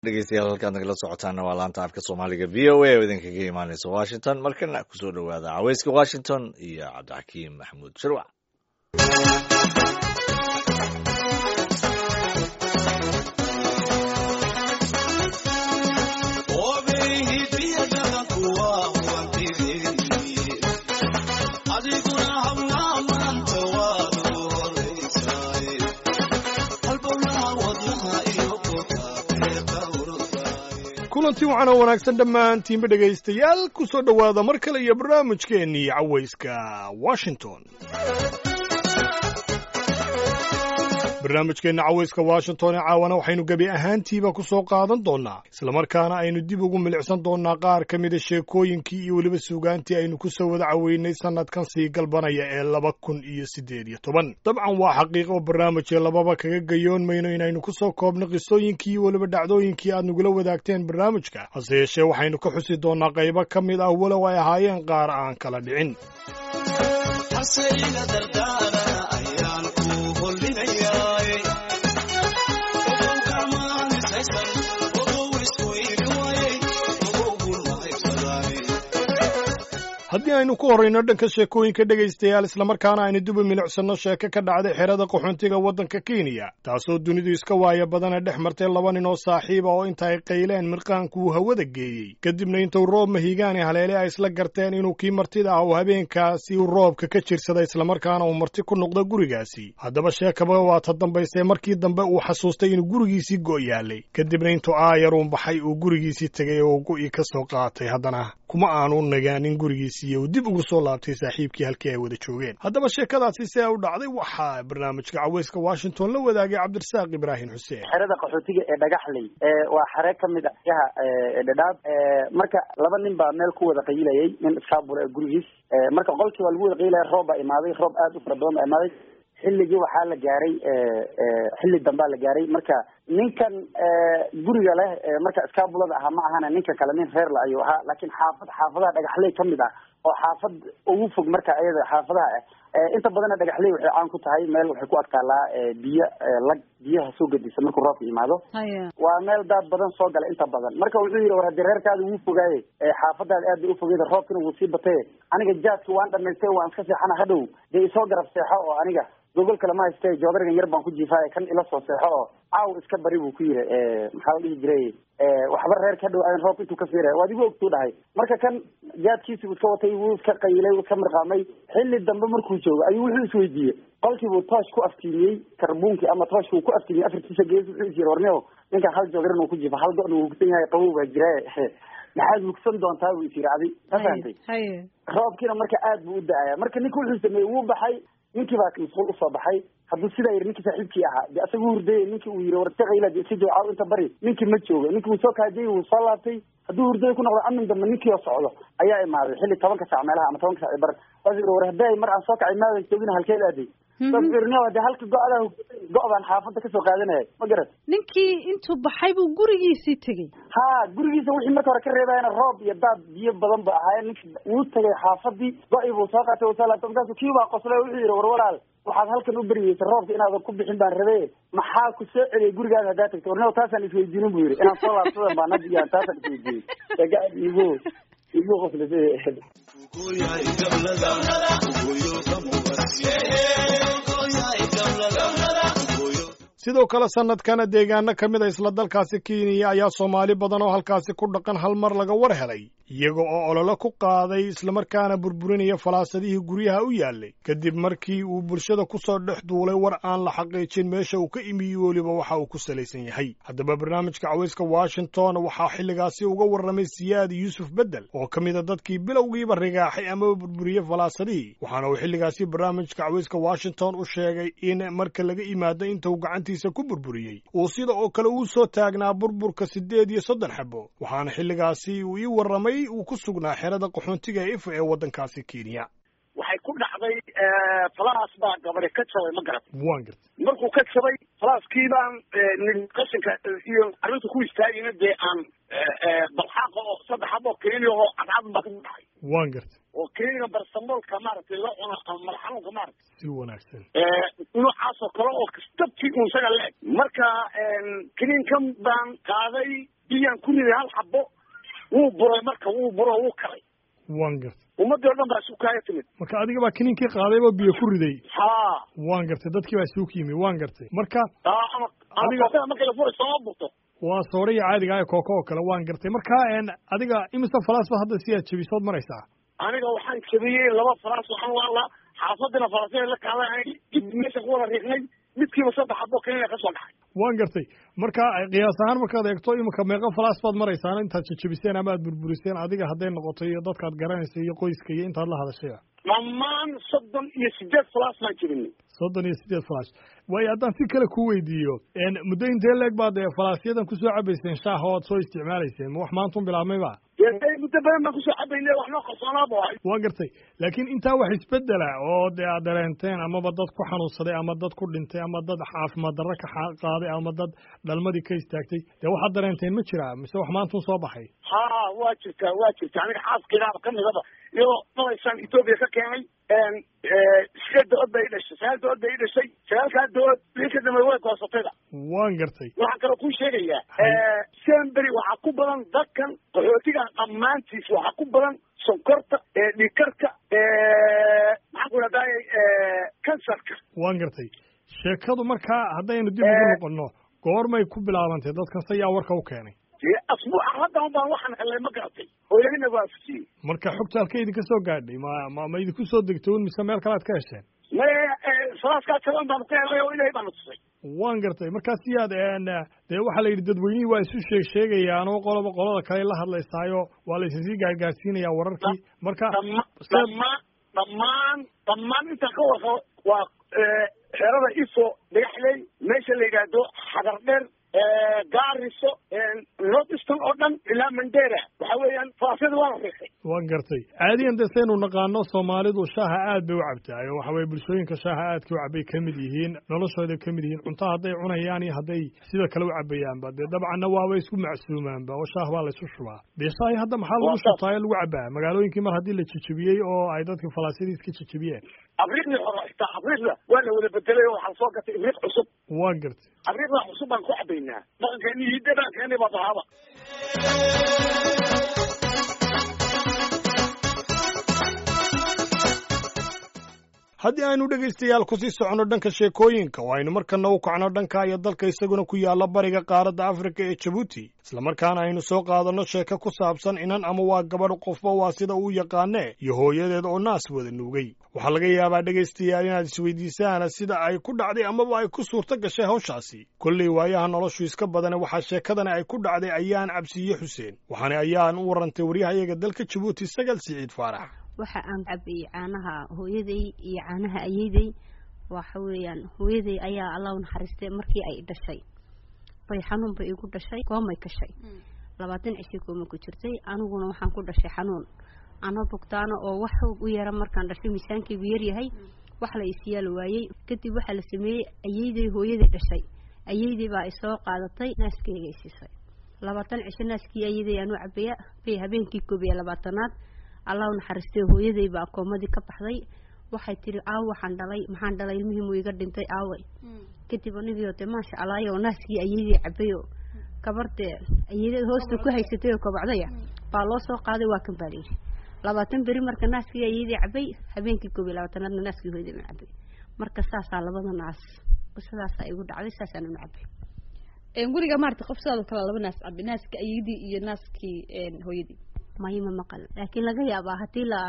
dhegeystayaal halkaad nagala socotaana waa laanta afka soomaaliga v o a oo idinkaga imaaneysa washington markana kusoo dhowaada caweyska washington iyo cabdixakiim maxamuud shirwac kulanti waxaan oo wanaagsan dhammaantiinba dhegaystayaal ku soo dhowaada mar kale iyo barnaamijkeennii cawayska washington barnaamijkeenna cawayska washington ee caawana waxaynu gebi ahaantiiba ku soo qaadan doonnaa islamarkaana aynu dib ugu milicsan doonnaa qaar ka mida sheekooyinkii iyo weliba suugaantii aynu ku soo wada caweynay sannadkan sii galbanaya ee laba kun iyo siddeed iyo toban dabcan waa xaqiiqo barnaamijee lababa kaga gayoon mayno inaynu ku soo koobno qisooyinkii iyo weliba dhacdooyinkii aad nagula wadaagteen barnaamijka hase yeeshee waxaynu ka xusi doonnaa qaybo ka mid ah walow ay ahaayeen qaar aan kala dhicin haddii aynu ku horrayno dhanka sheekooyinka dhegaystayaal islamarkaana aynu duba milicsanno sheeko ka dhacday xerada qaxoontiga waddanka kenya taasoo dunidu iska waaya badana dhex martay laba nin oo saaxiiba oo inta ay qayleen mirqaanku uu hawada geeyey kadibna intuu roob mahigaani haleele ay isla garteen inuu kii martida ah uu habeenkaasi uu roobka ka jirsada islamarkaana uu marti ku noqdo gurigaasi haddaba sheekaba waa ta dambaysee markii dambe uu xasuustay inuu gurigiisii go' yaalay kadibna intuu aayaruun baxay uu gurigiisii tegay oo go'i ka soo qaatay haddana kuma aanu nagaanin gurigiisii uu dib ugu soo laabtay saaxiibkii halkii ay wada joogeen haddaba sheekadaasi see u dhacday waxaa barnaamijka caweyska washington la wadaagay cabdirasaaq ibraahim xuseen xerada qaxootiga ee dhagaxley waa xere ka mid ah yaha dhadhaab marka laba nin baa meel ku wada qayilayay nin iskaabula gurigiis marka qolkii waa lagu wada qayilaya roob baa imaaday roob aad u fara badan baa imaaday xilligii waxaa la gaaray xilli dambaa la gaaray marka ninkan guriga leh marka iskaabulada ahaa ma ahana ninka kale nin reer la ayuu ahaa laakiin xaafad xaafadaha dhagaxley ka mid ah oo xaafad ugu fog marka iyada xaafadaha ah inta badana dhagaxley waxay caan ku tahay meel waxay ku adkaalaa biyo lag biyaha soo gedisa markuu roobka yimaado waa meel daad badan soo gala inta badan marka wuxuu yidhi war haddii reerkaada wuu fogaaye xaafadaada aad bay ufogeyda roobkina wuu sii bataye aniga jaadki waan dhamaystay waan iska seexana hadhow dee isoo garab seexo oo aniga gogol kale ma hayste joodarigan yar baan ku jiifaaye kan ila soo seexo oo caaw iska bari buu ku yiri maxaa la dhihi jiray waxba reerka hadhow aan roob intuu ka fiiraya waad igu ogtuu dhahay marka kan jaadkiisi buu iska watay wuu iska qayilay wuu iska mirqaamay xilli dambe markuu joogo ayuu wuxuu isweydiiyey qolkiibuu toosh ku aftiimiyey karbuunkii ama tooshka uu ku aftiimiyey afartiisa gees wuxuu is yiri warneo ninkan hal joodarin uu ku jiifa hal go-na wuu hugsan yahay qabow baa jira maxaad hugsan doontaa buu is yiri adi ma fahantay roobkiina marka aad buu u da-aya marka ninka wuxuu sameeyey wuu baxay ninkii baa masquul usoo baxay hadduu sidaa yidhi ninkii saaxiibkii ahaa de asaga u hurdayay ninkii uu yidhi war iska qayla de iska joogo caaw inta bari ninkii ma joogo ninkii wuu soo kaajayy wuu soo laabtay hadduu hurdaya ku noqdo amin dambe ninkii oo socdo ayaa imaaday xilli tobanka saac meelaha ama tobanka sac bar waas yidhi war hadday mar aan soo kacay maadan joogina halkeed aaday saasirneo de halka go-daa go- baan xaafadda kasoo qaadanaya ma garat ninkii intuu baxay buu gurigiisii tegey ha gurigiisa wixii marka hore ka reebayana roob iyo daad biyo badan ba ahaayeen ninki wuu tegay xaafadii go-i buu soo qaatay wuu soo laabtay markaasu kii baa qoslay wuxuu yidhi war walaal waxaad halkan u beryeysa roobka inaadan ku bixin baan rabe maxaa ku soo celiyay gurigaada haddaa tagta warneo taasaan isweydiinin buu yidhi inaan soo laabsadan baan hadda iyaan taasaan isweydiiyey egaad igu igu qoslisay sidoo kale sannadkana deegaano ka mid a isla dalkaasi kenya ayaa soomaali badan oo halkaasi ku dhaqan hal mar laga war helay iyaga oo ololo ku qaaday islamarkaana burburinaya falaasadihii guryaha u yaallay kadib markii uu bulshada ku soo dhex duulay war aan la xaqiijin meesha uu ka imiye weliba waxa uu ku salaysan yahay haddaba barnaamijka cawayska washington waxaa xilligaasi uga warramay siyaad yuusuf beddel oo ka mida dadkii bilowgiiba rigaaxay amaba burburiyey falaasadihii waxaana uu xilligaasi barnaamijka cawayska washington u sheegay in marka laga imaado intuu gacantiisa ku burburiyey uu sida oo kale uu soo taagnaa burburka siddeed iyo soddon xabo waxaana xilligaasi uu ii warramay uu ku sugnaa xerada qaxoontiga ee ifa ee waddankaasi kenya waxay ku dhacday falaas baa gabadhe ka jabay ma garat waan garta markuu ka jabay falaaskii baan nin qashinka iyo arrinta ku istaagayna dee aan balxaaqa oo saddex aboo keliya oo cadcad baa ka dhacay waan garta oo kiniiniga barsamoolka maaragtay la cuno ama madax xanuunka maaragtay si wanaagsan noocaas oo kale oo dabkii un isaga la-eg marka kiniinkan baan qaaday biyaan ku riday hal xabo wuu buray marka wuu buro wuu kalay waan gartay ummadii o dhan baa isu kaaya timid marka adiga baa kiniinkii qaadayba biyo ku riday ha waan gartay dadkii baa isugu yimi waan gartay marka aa ama Adiga- ama marka la furay sooma burto waa sooriya caadiga ah ee kooko oo kale waan gartay marka een, adiga imise falaas ba hadda si aad jebisood maraysaa aniga waxaan jabiyey laba faraas waxaan waa xaafadina faraasya la kaaday dib meesha ku wada riiqnay midkiiba saddex xabo kaniina ka soo dhacay waan gartay marka qiyaas ahaan markaad eegto imika meeqa falaas baad maraysaan intaad jejebiseen ama aad burburiseen adiga hadday noqoto iyo dadkaad garanaysa iyo qoyska iyo intaad la hadashaya dhammaan soddon iyo sideed falaas baan jabinay soddon iyo sideed falaas waayo haddaan si kale ku weydiiyo een, muddo intee leeg baad ee falaasyadan kusoo cabayseen shaaha oo aad soo isticmaalayseen ma wax maantun bilaabmayba dee muddo badan baan kusoo cabaynay wax noo qarsoonaaba waay waan gartay laakiin intaa wax isbedela oo dee aad dareenteen amaba dad ku xanuunsaday ama dad ku dhintay ama dad caafimaad darro ka xa- qaaday ama dad dhalmadii ka istaagtay dee waxaad dareenteen ma jiraa mise wax maantun soo baxay ha waa jirtaa waa jirtaa aniga xaaskeydaaba ka midaba iyadoo malaysaan etoobiya ka keenay sideed dood bay i dhashay sagaal dood bay i dhashay sagaalkaa dood bii ka dambe way goosatayda waan gartay waxaan kaloo kuu sheegayaa Hay. sembery waxaa ku badan dadkan qaxootiga dhammaantiis waxaa ku badan sonkorta dhiikarka maxaan ku idhahdaay kansarka waan gartay sheekadu markaa haddaynu dib ugu Eh. noqonno goormay ku bilaabantay dadkan se yaa warka u keenay dee asbuuca haddan baan waxaan helay ma garatay oo ilahina waafajiyey marka xogta halka idinka soo gaadhay ma ma ma idinku soo degtay un mise meel kale aad ka hesheen me salaaskaa jaban baanu ka helay oo ilahay baanu tusay waan gartay markaas yaad een, dee waxaa la yidhi dadweynihii waa isu sheeg sheegayaan oo qoloba qolada kale la hadlaysaayo waa la isasii gaargaarsiinayaa wararkii marka dhama se- dhammaan dhammaan dhammaan intaan ka warqabo waa xerada ifo dhagaxley meesha la yidhaahdo xadar dheer gaariso north eastern oo dhan ilaa mandera waxa weeyaan farasyada waa la riixay waan gartay caadiyan dee saynu naqaano soomaalidu shaaha aad bay u cabtaa oo waxa weye bulshooyinka shaaha aadka u cabay ka mid yihiin noloshooday ka mid yihiin cunto hadday cunayaan iyo hadday sida kale u cabayaanba dee dabcanna waaba isku macsuumaanba oo shaah baa la isu shubaa dee shaahi hadda maxaa lagu Waa saas. shubtaa ee lagu cabaa magaalooyinkii mar haddii la jejebiyey oo ay dadkii falaasyadii iska jejebiyeen abriiqdii hore xitaa abriiqda waa la wada bedelay oo waxaa soo gatay ibriiq cusub waan gartay abriiqda cusub baan ku cabaynaa dhaqankeeni iyo dhaqankeeni baa bahaba haddii aynu dhegaystayaal kusii soconno dhanka sheekooyinka oo aynu markana u kacno dhanka iyo dalka isaguna ku yaalla bariga qaaradda afrika ee jabuuti islamarkaana aynu soo qaadanno sheeko ku saabsan inan ama waa gabadh qofba waa sida uu yaqaanee iyo hooyadeed oo naas wada nuugay waxaa laga yaabaa dhegaystayaal inaad isweydiisaan sida ay ku dhacday amaba ay ku suurto gashay hawshaasi kolley waayaha noloshu iska badane waxaa sheekadani ay ku dhacday ayaan cabsiiye xuseen waxaana ayaan u warantay waryahayaga dalka jabuuti sagal siciid faarax waxa aan cabayey caanaha hooyaday iyo caanaha ayeydey waxa weeyaan hooyaday ayaa allah u naxariistay markii ay dhashay bay xanuun bay igu dhashay koomay gashay labaatan cisho kooma ku jirtay aniguna waxaan ku dhashay xanuun ano bugtaano oo wax u yara markaan dhashay miisaankaygu yaryahay wax la isyaal waayey kadib waxaa la sameeyey ayeydey hooyaday dhashay ayeydey baa isoo qaadatay naaskeyga isisay labaatan cisho naaskii ayeydey aanu cabaya bay habeenkii koob iyo labaatanaad allah u naxariistay hooyaday baa koomadii ka baxday waxay tiri aaw waxaan dhalay maxaan dhalay ilmihii muu iga dhintay aaway kadib anigio de maasha allaah oo naaskii ayeydey cabayo gabardee ayeydada hoosta ku haysatay oo kabacdaya baa loo soo qaaday waa kan baa layidhi labaatan beri marka naaskii ayeydey cabay habeenkii koob iyo labaatanaadna naaskii hooyaday ma cabay marka saasaa labada naas sidaasaa igu dhacday saasaan una cabay guriga maarata qof sidaadoo kale laba naas cabi naaska ayadii iyo naaskii hooyadii mayma maqal laakiin laga yaabaa haddii la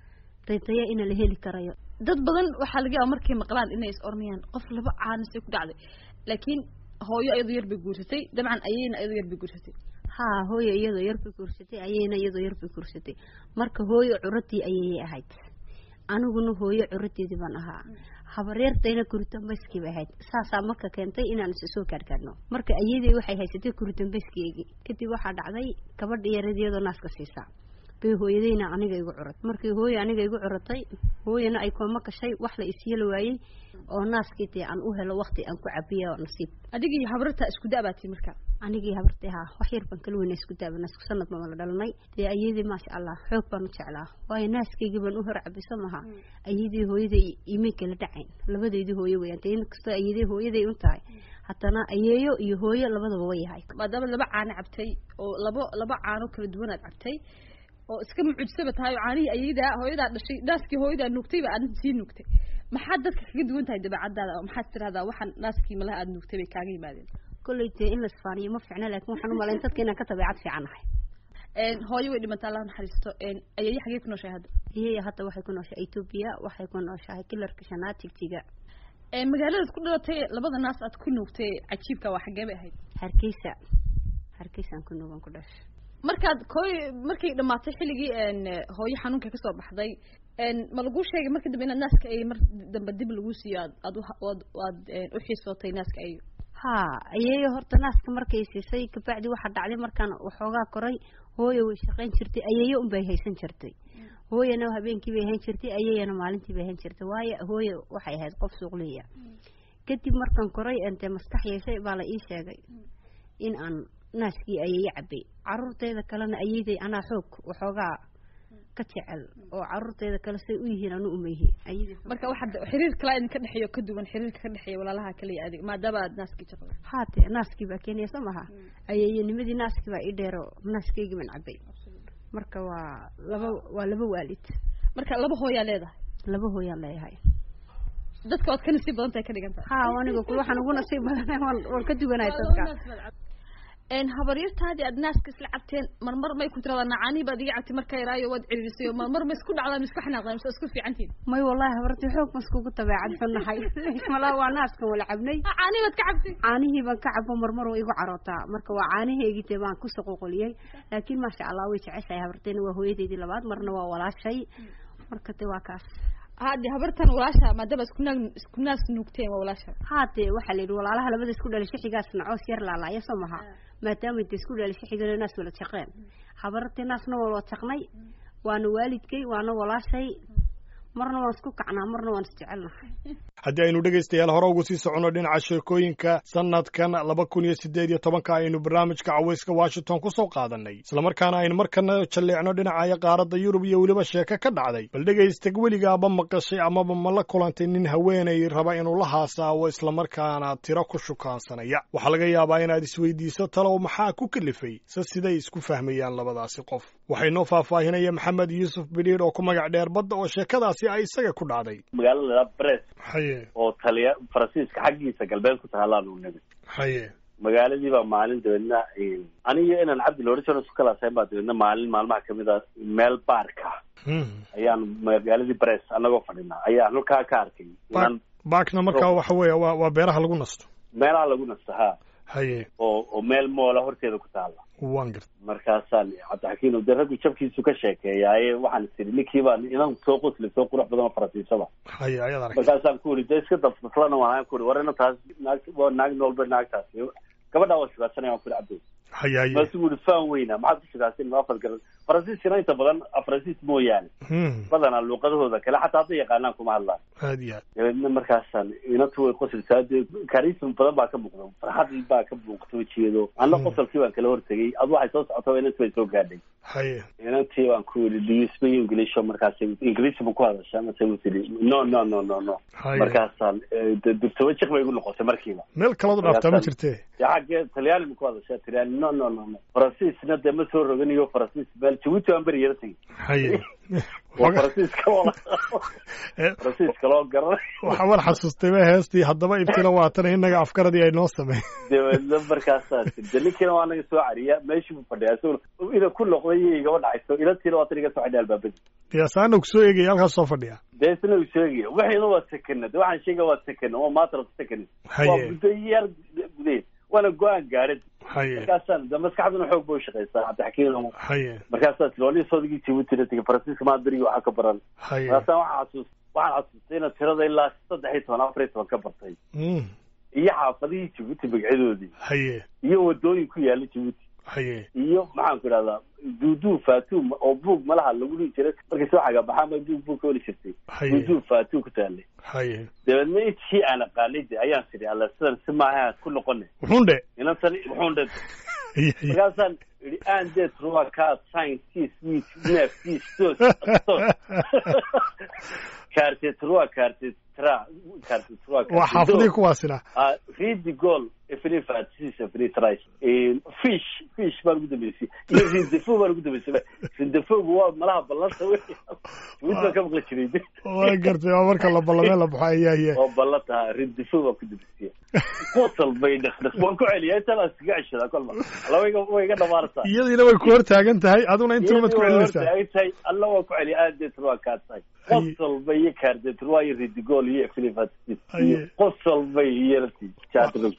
ritaya ina la heli karayo dad badan waxaa laga yaaba markay maqlaan inay is oranayaan qof laba caanisay ku dhacday laakiin hooyo ayadoo yar bay guursatay dabcan ayayna ayadoo yar bay guursatay haa hooyo iyadoo yar bay guursatay ayayna iyadoo yar bay guursatay marka hooyo curadii ayayay ahayd aniguna hooyo curadeedii baan ahaa habaryartayna kuritambayskii bay ahayd saasaa marka keentay inaan is soo gaargaarno marka ayadey waxay haysatay kuritambayskiygii kadib waxaa dhacday gabadha yareed iyadoo naaska siisaa bay hooyadayna aniga igu curatay markii hooye aniga igu curatay hooyana ay kooma gashay wax la isyeli waayey oo naaskii dee aan u helo wakti aan ku cabiya nasiib adigii habrarta isku da-baati marka anigii habartay haa wax yar baan kala weyna isku daabana isku sanad baan la dhalanay dee ayadii maasha allah xoog baan u jeclaa waayo naaskaygii baan u hor cabiso maha ayadii hooyaday imay kala dhacayn labadeydii hooye weyaan dee inkastoo ayadii hooyaday un tahay haddana ayeeyo iyo hooyo labadaba way yahay maadaama laba caano cabtay oo labo laba caano kala duwan aad cabtay oo iska mucujisaba tahay oo caanihii ayadaa hooyadaa dhashay naaskii hooyadaa nuugtayba aad sii nuugtay maxaad dadka kaga duwan tahay dabeecadaada oo maxaad tirahdaa waxaan naaskii malaha aad nuugtay bay kaaga yimaadeen kolley dee in la isfaaniyo ma fiicna laakiin waxaan u malayn dadka inaan ka dabeecad fiican nahay hooyo way dhimataa allah naxariisto ayeeyo xagee ku nooshahay hadda iyaya hadda waxay ku nooshahay etoobiya waxay ku nooshahay kilarka shanaad tigtiga magaaladaad ku dhalatay labada naas aad ku nuugtay cajiibka waa xagee bay ahayd hargeysa hargeysaan ku nuugan ku dhashay markaad kooy markay dhamaatay xilligii hooyo xanuunka kasoo baxday ma laguu sheegay marka dambe inaad naaska ay mar dambe dib lagu siiyo aad aad aad aad u xiisootay naaska ayo haa ayeeyo horta naaska markay siisay kabacdi waxaa dhacday markaan waxoogaa koray hooyo way shaqayn jirtay ayeeyo unbay haysan jirtay hooyana habeenkii bay hayn jirtay ayeeyana maalintii bay hayn jirtay waayo hooyo waxay ahayd qof suuqliya kadib markaan koray dee maskax yeeshay baa la ii sheegay in aan naaskii ayeeyo cabay caruurteeda kalena ayeyday anaa xoog waxoogaa ka jecel oo caruurteeda kale say u yihiin anu uma yihiin marka waxaad xiriir kala idinka dhexeeyo ka duwan xiriirka ka dhexeeya walaalaha kale iyo adig maadaama aad naaskii jaqday haate naaskii baa keenaya soo maha ayeeyanimadii naaskii baa ii dheero naaskaygii baan cabay marka waa laba waa laba waalid marka laba hooyaa leedahay laba hooyaan leeyahay dadka ood ka nasiib badan tahay ka dhigan tahay ha aniga ku waxaan ugu nasiib badan waan waan ka duganahay dadka habaryartaadii aad naaska isla cabteen marmar may ku tiradaa nacaanii baad iga cabtay marka yaraayo waad ciriirisay marmar ma isku dhacdaan isku xanaaqdaan mise isku fiicantiin may wallahi habartii xoog ma iskugu dabeecad xunnahay malaa waa naaskan wala cabnay caanii baad ka cabtay caanihii baan ka cabo marmar waa igu carootaa marka waa caanaheygii dee baan ku soqoqoliyey laakiin maasha allah way jeceshahay habarteyna waa hooyadeydii labaad marna waa walaashay marka de waa kaas hade habartan walaasha maadaama isku naag isku naas nuugteen waa walaasha haade waxaa la yidhi walaalaha labada isku dhalay shixigaasna coos yar laalaaya soo maha maadaama inta isku dhalay shixigana naas wala jaqeen habartii naasna waa wada jaqnay waana waalidkay waana walaashay marna waan isku kacnaa marna waan isjecelnahay haddii aynu dhegaystayaal hore ugu sii soconno dhinaca sheekooyinka sanadkan laba kun iyo siddeed iyo tobanka aynu barnaamijka cawayska washington ku soo qaadannay islamarkaana aynu markana jalleecno dhinacaya qaaradda yurub iyo weliba sheeke ka dhacday bal dhegaystag weligaaba maqashay amaba ma la kulantay nin haweenay raba inuu la haasaawo islamarkaana tiro ku shukaansanaya waxaa laga yaabaa inaad isweydiiso talow maxaa ku kalifay se siday isku fahmayaan labadaasi qof waxay noo faahfaahinaya maxamed yuusuf bidhiir oo ku magac dheer badda oo sheekadaasi ay isaga ku dhacday magaalada bres haye oo taliya faransiiska xaggiisa galbeed ku tahaalaan uu nimid haye magaaladii baa maalin dabeedna aniyo inaan cabdi loodhan jiro isku kalaasayn baa dabeedna maalin maalmaha kamid a meel baarka ayaan magaaladii bres anagoo fadhinaa ayaan halkaa ka arkay inaan baakna markaa waxa weeye waa waa beeraha lagu nasto meelaha lagu nasto ha haye oo oo meel moola horteeda ku taala waan garta markaasaan cabdixakiin de raggu jabkiisu ka sheekeeyaaye waxaan is idhi ninkii baan inan soo qosli soo qurux badan oo faransiisada haye ayaad aragtay markaasaan ku uri de iska dafdaslana waan ku uri war ina taas naag waa naag noolba naagtaasi gabadhaa waa shugaasanaya waan ku uri cabdi haye haye markaasuu uri faan weyna maxaad ku shugaasan ma afar garan faransiiskana inta badan faransiis mooyaane badanaa luuqadahooda kale xataa hadday yaqaanaan kuma hadlaan aad iyo aad dabeedna markaasaan inantu way qosilsaa dee karism badan baa ka muuqda farxad baa ka muuqta wejigeedo anna qosolkii baan kala hortegay adu waxay soo socota inanti bay soo gaadhay haye inantii baan ku yidhi do you speak english markaas ingiriisi ma ku hadashaa mase u tidhi no no no no no haye markaasaan dugtaba jiq bay igu noqotay markiiba meel kalood dhaaftaa ma jirtee dee xaggee talyaani ma ku hadashaa talyaani no no no no faransiisna dee ma soo roganiyo faransiis meel jabuuti baan beri yara tegey haye waa faransiiska oo faransiiska loo garanay waxaa war xasuustay ba heestii haddaba ibtina waatana innaga afkaradii ay noo samey dabeedna markaasaa de ninkiina waa naga soo cariya meeshii buu fadhiya isaguna ina ku noqday iyo igaba dhacayso inantiina waatan iga soo xidhay albaabadii diyaasaana kusoo eegaya halkaas soo fadhiya dee isna uu sheegaya wixiina waa sekena de waxaan sheegaya waa sekena waa matter of second waa haye muddo yar gudeed waana go-aan gaadhid haye markaasaan de maskaxduna xoog ba ushaqaysaa cabdixakiin haye markaasaa tiloolii soodigii jibuutina tegay faransiiska maa berigi waxaa ka baran haye markaasaan waxaa xasuus waxaan xasuustay inaad tirada ilaa saddex iyo toban afar iyo toban ka bartay Mm. iyo xaafadihii jibuuti magacyadoodii haye iyo wadooyin ku yaala jibuuti haye iyo maxaan ku idhahdaa duuduu fatuu oo buug malaha lagu dhihi jiray markay soo xagabaxaan ba duug buug ka weli jirtay haye duuduu fatuu ku taalay haye dabeedna intii aan aqaanay de ayaan sidhi alla sidan si maaha ku noqone wuxuun dhe inantan wuxuun dhe haye haye markaasaan idhi aan det ruwa kaa sign tis wit nef tis tos tos kaartet ruwa kaartet tra kaartet ruwa waa xaafadii kuwaasina Ah, read the goal every fatis every tries fish fish baan ugu dambeysay iyo rindefo baan ugu dambeysay rindefogu waa malaha ballanta wey mid baan ka maqli jiray waa gartay waa marka la ballamee la baxo ayaye oo ballan taha rindefo baan ku dambeysay qosol bay dhaqdhaq waan ku celiyaa intaan aan iskaga ceshadaa kolma alla way iga way iga dhamaartaa iyadiina way ku hor taagan tahay aduna intuu mad ku celinaysaa ay tahay alla waa ku celiya aad deet waa kaa tahay Aye. qosol bay iyo kaardeet waa iyo ridigool iyo every fatis Aye. iyo qosol bay iyo rati jaadrog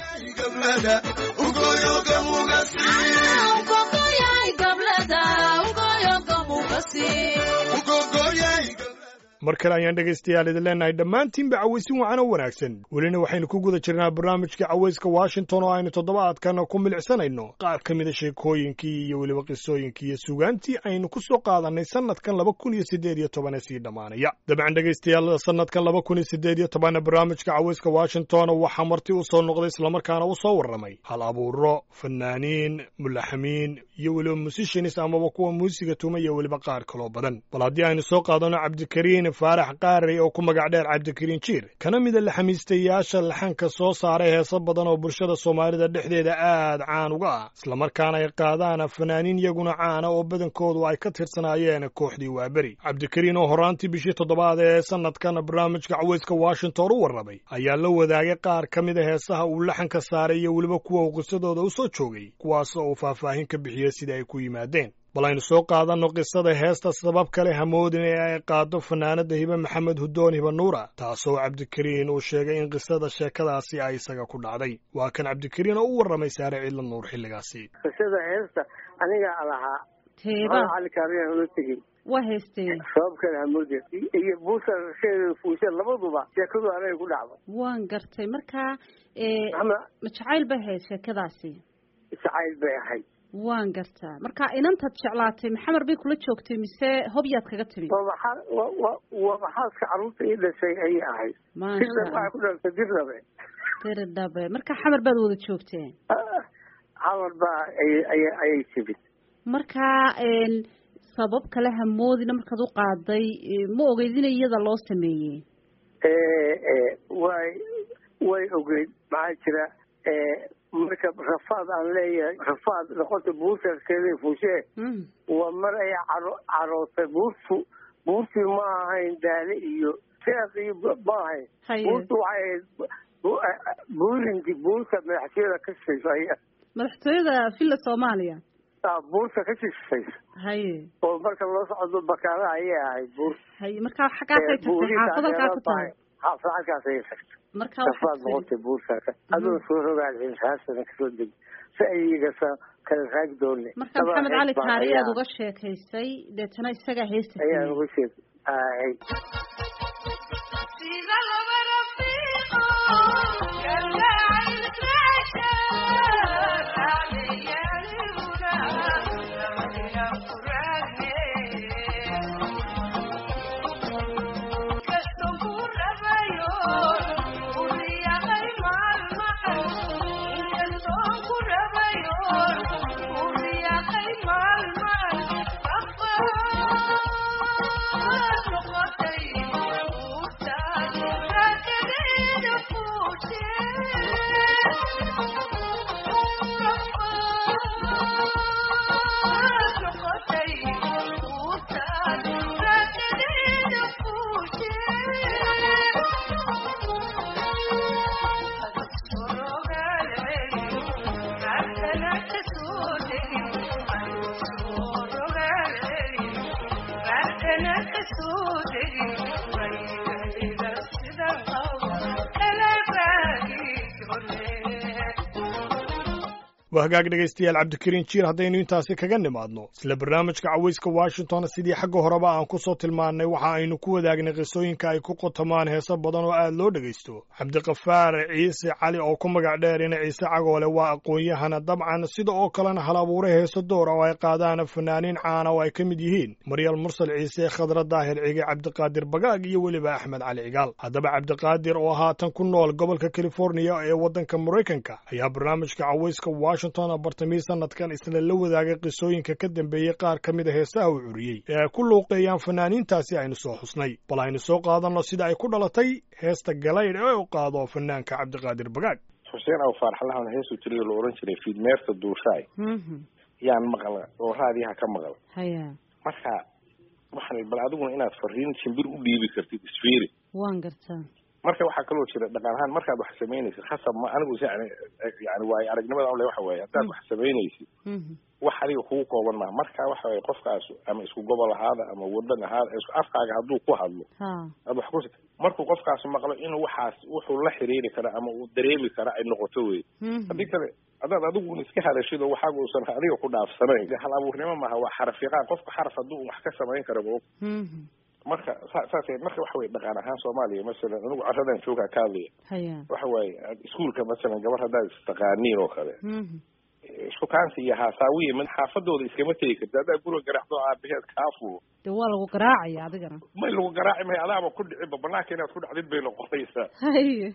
mar kale ayaan dhegaystayaal idin leenahay dhammaantiinba cawaysin wacan oo wanaagsan welina waxaynu ku guda jirnaa barnaamijka cawayska washington oo aynu toddobaadkan ku milicsanayno qaar ka mida sheekooyinkii iyo weliba qisooyinkii iyo sugaantii aynu ku soo qaadannay sannadkan laba kun iyo siddeed iyo toban ee sii dhammaanaya dabcan dhegaystayaal sannadkan laba kun iyo siddeed iyo tobanna barnaamijka cawayska washington waxaa marti u soo noqday islamarkaana u soo warramay hal abuuro fanaaniin mulaxamiin iyo weliba musicians amaba kuwa muusiga tuma iyo weliba qaar kaloo badan bal haddii aynu soo qaadano cabdikariin faarax qaarey oo ku magac dheer cabdikariin jiir kana mida laxamiistayaasha laxanka soo saaray heeso badan oo bulshada soomaalida dhexdeeda aad caan uga ah islamarkaana ay qaadaan fanaaniin iyaguna caana oo badankoodu ay ka tirsanaayeen kooxdii waaberi cabdikariin oo horaantii bishii toddobaad ee sanadkan barnaamijka cawayska washington u warramay ayaa la wadaagay qaar ka mida heesaha uu laxanka saaray iyo weliba kuwa uu qisadooda u soo joogay kuwaas oo uu faahfaahin ka bixiyey sida ay ku yimaadeen bal aynu soo qaadanno qisada heesta sabab kale hamoodin ee ay qaado fanaanada hibe maxamed hudoon hibe nuura taasoo cabdikariin uu sheegay in qisada sheekadaasi ay isaga ku dhacday waa kan cabdikariin oo u warramay saare ciidla nuur xilligaasi qisada heesta anigaa lahaa teeba cali kaariyan ula tegey waa heystee sababkeeda hamoodin iyo buusa rasheeda fuusha labaduba sheekadu anaga ku dhacdo waan gartay markaa ee, ama ma jacayl bay ahayd sheekadaasi jacayl bay ahayd waan gartaa marka inantaad jeclaatay maxamer bay kula joogtay mise hobyaad kaga timi waa maxaa wa wa waa maxaaska carruurta ii dhashay ayay ahayd maasha dirnab waxay ku dhaltay dirnabe diri dhabe marka xamar baad wada joogteen xamar baa ayay ayay ayay timid marka een, sabab kale hamoodina markaad u qaaday ee, ma ogeyd in iyada loo sameeyey way way ogeyd maxaa jira marka rafaad aan leeyahay rafaad noqota buurtaskeeda fuushee Mm. waa mar ay caro carootay buurtu buurtii ma ahayn daale iyo seeq iyo b- ma ahayn haye buurtu waxay ahayd bu- buurinti buurta madaxtooyada ka shishayso aya madaxtooyada villa soomaaliya ah, buurta ka shishayso haye oo marka loo socdo bakaana ayay ahayd buur haye marka xaggaasay tagtay xaafad halkaa ku tahay xaafad halkaas ayay tagtay marka rafaad waxaad tiri noqotay buurtaaka adoo soo rogaal xisaasana kasoo deg si ayaga sa kala raagi doone marka maxamed cali kaari aad uga sheekaysay deetana isagaa heesta ayaan sameeyey uga sheeg ay waa hagaag dhegaystayaal cabdikariin jiir haddaynu intaasi kaga nimaadno isla barnaamijka cawayska washington sidii xagga horeba aan ku soo tilmaannay waxa aynu ku wadaagnay qisooyinka ay ku qotamaan heeso badan oo aad loo dhegaysto cabdiqafaar ciise cali oo ku magac dheerina ciise cagoole waa aqoon-yahana dabcan sida oo kalena hal abuure heeso door oo ay qaadaan fanaaniin caana oo ay ka mid yihiin maryal mursal ciise khadra daahir cige cabdiqaadir bagaag iyo weliba axmed cali cigaal haddaba cabdiqaadir oo haatan ku nool gobolka californiya ee waddanka maraykanka ayaa barnaamijka cawayska washington bartamii sanadkan isna la wadaagay qisooyinka ka dambeeyey qaar ka mid a heesaha uu curiyey ee ay ku luuqeeyaan fanaaniintaasi aynu soo xusnay bal aynu soo qaadanno sida ay ku dhalatay heesta galaydh ee u qaado fanaanka cabdiqaadir bagaag xuseen aw faarxalahan heesuu tiriyo la ohan jiray fiidmeerta duushaay yaan maqla oo raadiyaha ka maqla haya marka waxaan bal adiguna inaad fariin shimbir u dhiibi kartid isfiiri waan gartaa marka waxaa kaloo jira dhaqan ahaan markaad wax samaynaysid khasab ma anigu yani yani waayo aragnimada ule waxa weeye haddaad wax samaynaysid wax adiga kugu kooban maha marka waxa weye qofkaas ama isku gobol ahaada ama wadan ahaada isku afkaaga hadduu ku hadlo ha aad wax ku markuu qofkaas maqlo inuu waxaas wuxuu la xiriiri kara ama uu dareemi kara ay noqoto wey haddii kale haddaad adigu iska hadashid oo waxaaga uusan adiga ku dhaafsanayn hal abuurnimo maaha waa xaraf yaqaan qofka xaraf hadduu wax ka samayn kara ma og marka sa- saas marka waxa weye dhaqan ahaan soomaaliya masalan anigu caradan joogaa ka hadlaya haya waxa waaye iskuolka masalan gabar haddaad istaqaaniin oo kale shukaansi iyo haasaawiya mid xaafadooda iskama tegi karti haddaa guriga garaacdo aabaheed kaa fulo dee waa lagu garaacaya adigana may lagu garaaci mahay adaaba ku dhiciba banaanka inaad ku dhacdid bay noqonaysaa haye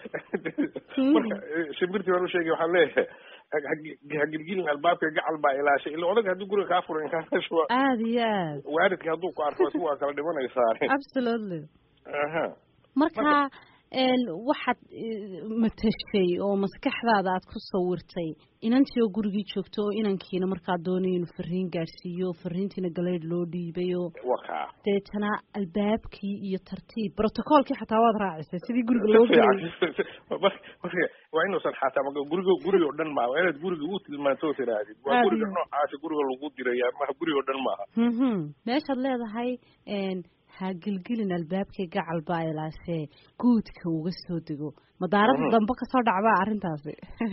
marka shimbirtii baan usheegay waxaan leeyahay ha- hagilgilin albaabka gacal baa ilaashay ila odaga haddii guriga kaa furan kaashuwa aada iyo aad waalidka hadduu ku arko isku waa kala dhimanaysaa absolutely aha marka een waxaad eh, matashay oo maskaxdaada aad ku sawirtay inantii oo gurigii joogto oo inankiina markaa doonay inuu fariin gaadhsiiyo fariintiina galeydh loo dhiibay oo wakaa deetana albaabkii iyo tartiib brotocoolkii xataa waad raacisay sidii guriga loo gelay marka waa inuusan xataa ma guriga guriga oo dhan maaha waa inaad guriga u tilmaanto tirahdid waa Aad guriga iyo- noocaasi guriga lagu diraya maha guriga oo dhan maaha mhm meeshaad leedahay een ha gilgilin albaabkii gacal baa ilaashee guudka uga soo dego madaarada Mhm. dambe kasoo dhacbaa arrintaasi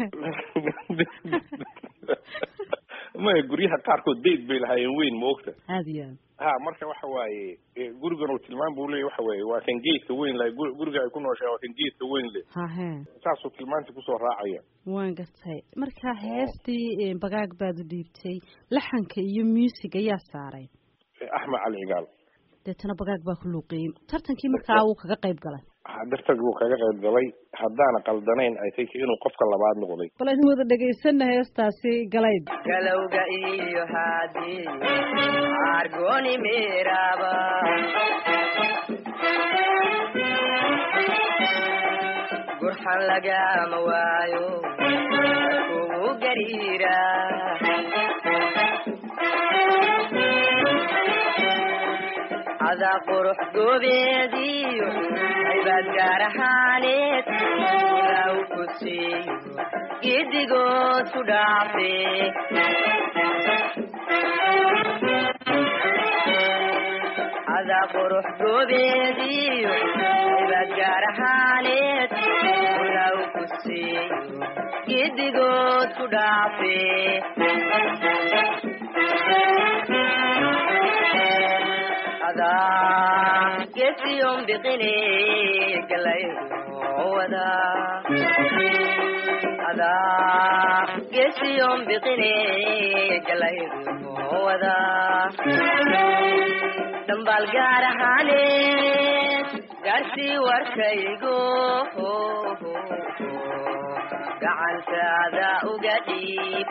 maya guryaha qaarkood dayd bay lahaayeen weyn ma ogta aada iyo aad ha marka waxa waaye e, gurigan uu tilmaan buu leeyahy waxa weeye waa kan geedka weyn lahay gu- guriga ay ku nooshahay waa kan geedka weyn leh hahe saasuu tilmaantii kusoo raacaya waan gartay marka heestii eh, bagaag baad u dhiibtay laxanka iyo music ayaa saaray E, axmed cali cigaal deetana bagaag baa ku luuqiyey tartankii markaa wuu kaga qayb galay Ha, dartag buu kaga qayb galay haddaana qaldanayn ay think inuu qofka labaad noqday bal aynu wada dhegaysana heestaasi galayd galowga iyo haadii argoni miraba gurxan lagama waayo kugu gariira adaa qurux goobeediyo aybaad gaar ahaaneed ilaw ku siiyo giddigood ku dhaafe adaa qurux goobeediyo aybaad gaar ahaaneed ilaw ku siiyo giddigood ku dhaafe adaa gesiyon biqine galayowada adaa gesiyon biqine galayowada dhambaal gaar ahaaneed gaarsii warkaygo gacantaada uga dhiib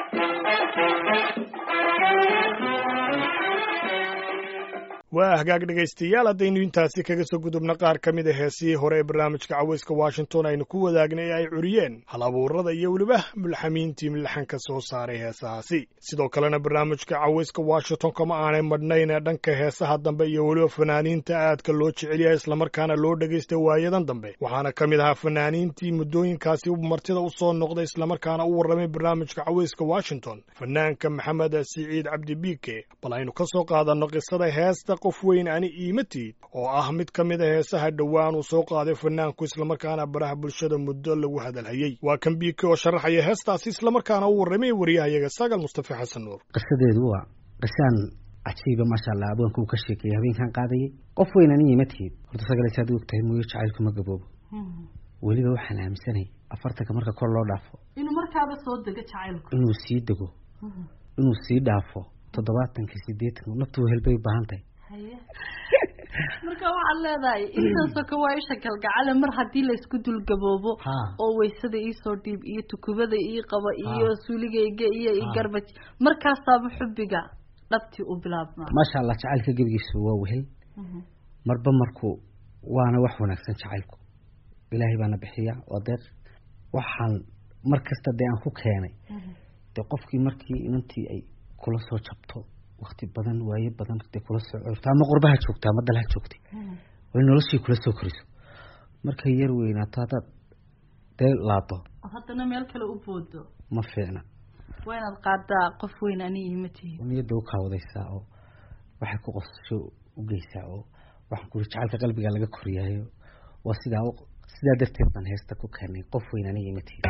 waa hagaag dhegaystayaal haddaynu intaasi kaga soo gudubna qaar ka mid a heesihii hore ee barnaamijka cawayska washington aynu ku wadaagnay ee ay curiyeen hal abuurada iyo weliba mulxamiintii milaxanka soo saaray heesahaasi sidoo kalena barnaamijka cawayska washington kama aanay madhnayn ee dhanka heesaha dambe iyo weliba fanaaniinta aadka loo jecel yahay islamarkaana loo dhegaysta waayadan dambe waxaana ka mid ahaa fanaaniintii muddooyinkaasi martida u soo noqday islamarkaana u warramay barnaamijka cawayska washington fanaanka maxamed siciid cabdi biike bal aynu ka soo qaadanno qisada heesta qof weyn ani iimatiid oo ah mid ka mid a heesaha dhowaan uu soo qaaday fanaanku islamarkaana baraha bulshada muddo lagu hadalhayey waa kan biiki oo sharaxaya heestaasi islamarkaana u warramay wariyahayaga sagal mustafa xasan nuur qisadeedu waa qisaan cajiiba maasha allah abwaanka uu ka sheekeeyey habeenkan qaadayay qof weyn ani iimatiid horta sagale saad u ogtahay mooyo jacaylku ma gaboobo weliba waxaan aaminsanahay afartanka marka kor loo dhaafo inuu markaaba soo dego jacaylku inuu sii dego inuu sii dhaafo toddobaatanka sideetanka naftu helbay u baahan tahay marka waxaad leedahay intaasoo ka waa isha galgacale mar haddii laysku dulgaboobo oo waysada iisoo dhiib iyo tukubada ii qaba iyo suuligayga iyo igarbaj markaasaaba xubbiga dhabtii u bilaabmaa maasha allah jacaylka gebigiisu waa wehel marba markuu waana wax wanaagsan jacaylku ilaahay baana bixiya oo deeq waxaan mar kasta dee aan ku keenay dee qofkii markii inantii ay kula soo jabto wakti badan waaye badan dee kula soo corto ama qurbaha joogta ama dalha joogtay way noloshii kula soo koriso markay yar weynaato haddaad dee laado haddana meel kale u boodo ma fiicna waa inaad qaadaa qof weyn ani ima tihi niyadda u kaawadaysaa oo waxay ku qosasho u geysaa oo waxaan kuri jacaylka qalbiga laga koriyaayo waa sidaa sidaa darteed baan heesta ku keenay qof weyn aniga ima tihi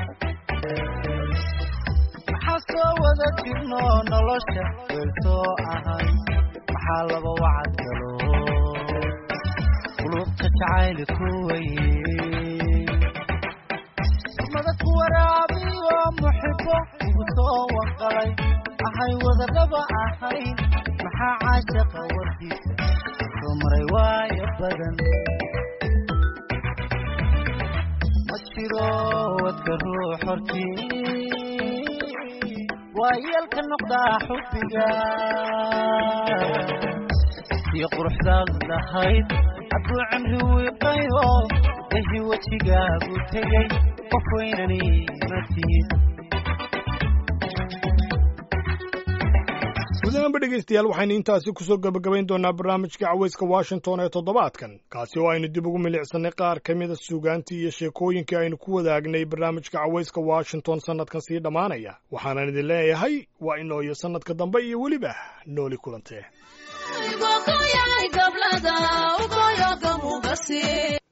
maxaa soo wada jirno nolosha weeltoo ahay maxaa laba wacad galo qulubta jacayli ku weye mada ku waraabiyo muxibo ugu soo wanqalay ahay wadadaba ahayn maxaa caashaqa wardiisa soo maray waayo badan ma jiro wadka ruux hortii waa yeelka noqdaa xubbiga sii quruxdaad lahayd hadduu cimri wiiqayo ehi wejigaagu tegay qof weynani ma tihid gudahaanba dhegaystayaal waxaynu intaasi kusoo gebagabayn doonaa barnaamijka cawayska washington ee toddobaadkan kaasi oo aynu dib ugu milicsannay qaar ka mida suugaantii iyo sheekooyinkii aynu ku wadaagnay barnaamijka cawayska washington sannadkan sii dhammaanaya waxaanan idin leeyahay waa inoo iyo sannadka dambe iyo weliba nooli kulantee